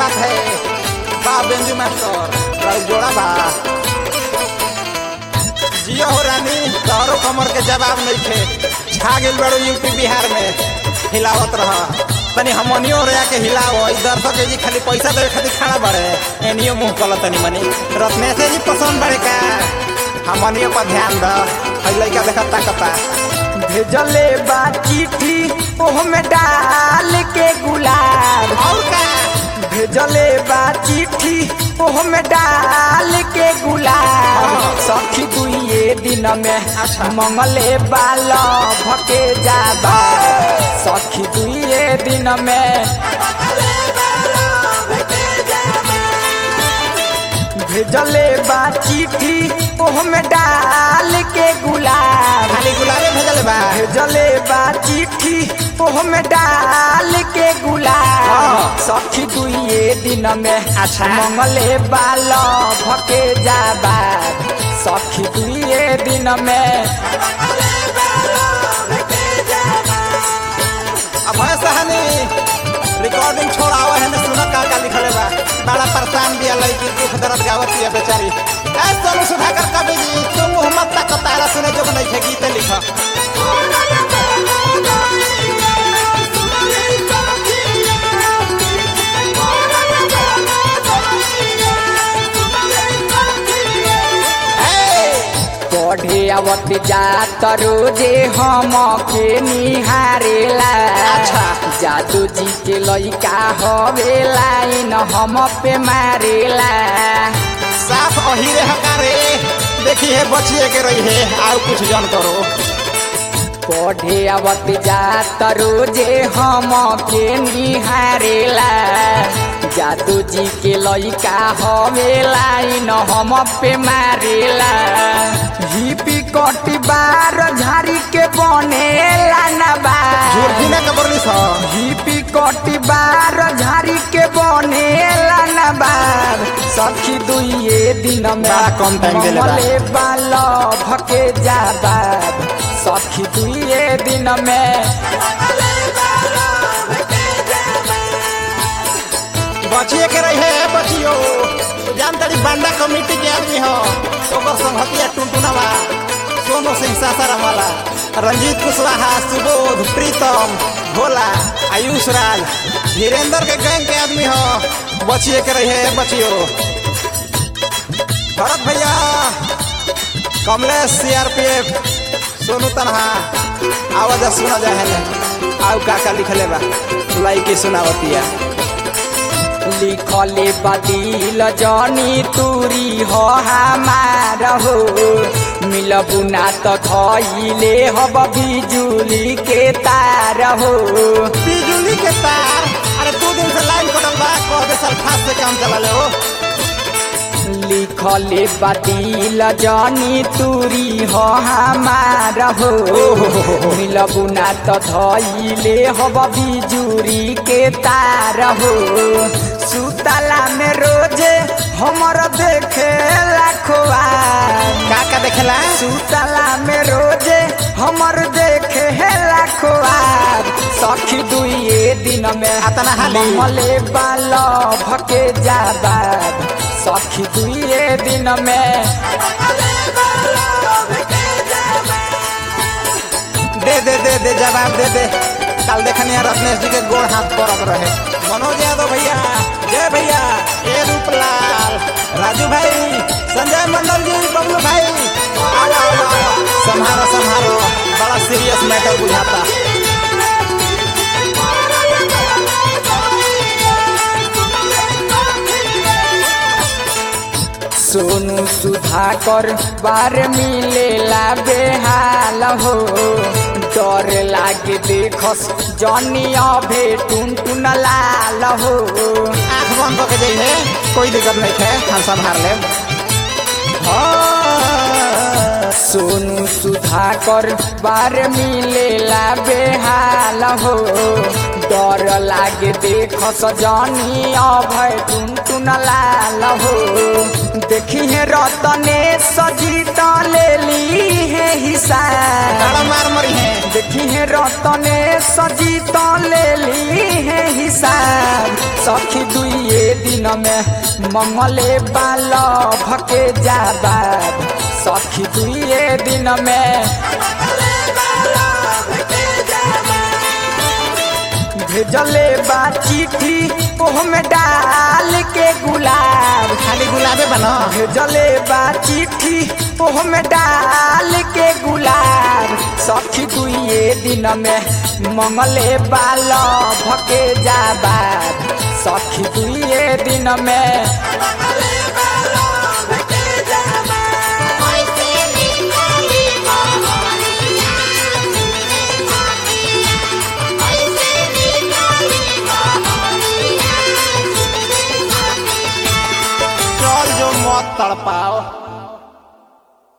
बात है बा बेंजू मास्टर राउ जोड़ा बा जियो हो रानी तोहरो कमर के जवाब नहीं थे छा गेल बड़ो यूपी बिहार में हिलावत रह तनी हमनियो रे के हिलाओ ई दर्शक जी खाली पैसा देवे खातिर खड़ा बड़े एनियो मुंह कल तनी मनी रत्नेश जी पसंद बड़े का हमनियो पर ध्यान द हई लइका देखत ताकता भेजले बा चिट्ठी ओहमे डाल के गुलाब और का भेजले बा चिट्ठी ओहमे डाल के गुलाब सखी दुइये दिन में अच्छा। मंगले बाल भके जाबा सखी दुइये दिन में भेजले बा चिट्ठी ओहमे डाल के गुलाब खाली गुलाबे भेजले बा भेजले बा चिट्ठी ओहमे डाल के गुलाब हाँ। सखी दुइये दिन में अच्छा। मंगले बाल भके जाबा सखी दुइये दिन में अब है सहानी रिकॉर्डिंग छोड़ाओ है ना सुनो का का लिखले बा बड़ा परेशान भी है लड़की दुख दर्द गावत है बेचारी ऐ सोनू सुधाकर कवि जी तुम मोहम्मद तक तारा सुने जो नहीं थे गीत लिखा पढ़े आवत जात रोजे हम के निहारेला अच्छा। जादू जी के लइका हवे लाइन हम पे मारेला साफ अहीरे हकारे देखी है बचिए के रही है आओ कुछ जन करो पढ़े आवत जात रोजे हम के निहारेला जादू जी के लइका हवे लाइन हम पे मारेला हिपी कटी बार झाड़ी के बनेला नबा झूठी ना कबरली सा हिपी कटी बार झाड़ी के बनेला नबाब सखी दुइये दिन में बड़ा कम time देले बा। मंगले बाल भके जाबाब सखी दुइये दिन में बचिए के रही है बचियो जान तड़ी बांडा कमेटी के आदमी हो ओकर संगतिया टुनटुनावा सोनू सिंह सासाराम वाला रंजीत कुशवाहा सुबोध प्रीतम भोला आयुष राज धीरेन्द्र के गैंग के आदमी हो बचिए के रही है बचियो भरत भैया कमलेश सीआरपीएफ सोनू तनहा आवाज सुना जाए है आउ का का लिखले बा लाइकी सुनावतिया लिखले बदिल जनी तुरी हो हमार हो मिलबु ना त धइले हब बिजुली के तार हो बिजली के तार अरे दो दिन से लाइन कटल बा कह दे सल्फास से काम चला ले हो लिखले बदिल जनी तुरी हो हमार हो मिलबु ना त धइले हब बिजुरी के तार हो सुतला में रोजे हमर देखे लाखवा का का देखेला सुतला में रोजे हमर देखे है लाखवार सखी दुइये दिन में अतना हाली। मले बाल भके जाबाब सखी दुइये दिन में दे दे दे दे जवाब दे दे कल देखनी रत्नेश जी के गोड़ हाथ पड़त रहे मनोज यादव भैया जय भैया ए रूपलाल राजू भाई संजय मंडल जी बबलू भाई आओ आओ आओ संहारो संहारो बड़ा सीरियस मैटर बुझाता सोनू सुधाकर बार मिलेला बेहाल हो डर लागे देखस जनी अभे टुन टुन लाल हो आँख बंद करके जाइए कोई दिक्कत नहीं है हम संभाल ले सोनू सुधाकर बार मिलेला बेहाल हो डर लागे देख सजनी अभय टुन टुन लाल हो देखी है रतने सजी ले ली है हिसाब ताड़ा मार मरी है देखी है रतने सजी तो ले ली है हिसाब सखी दुए दिन में मंगले बाल भके जाबाब सखी दुए दिन में भेजले बा चिट्ठी ओहमे डाल के गुलाब खाली गुलाबे बना भेजले बा चिट्ठी ओहमे डाल के गुलाब सखी दुए दिन में मंगले बाल भके जाबाब सखी दुए दिन में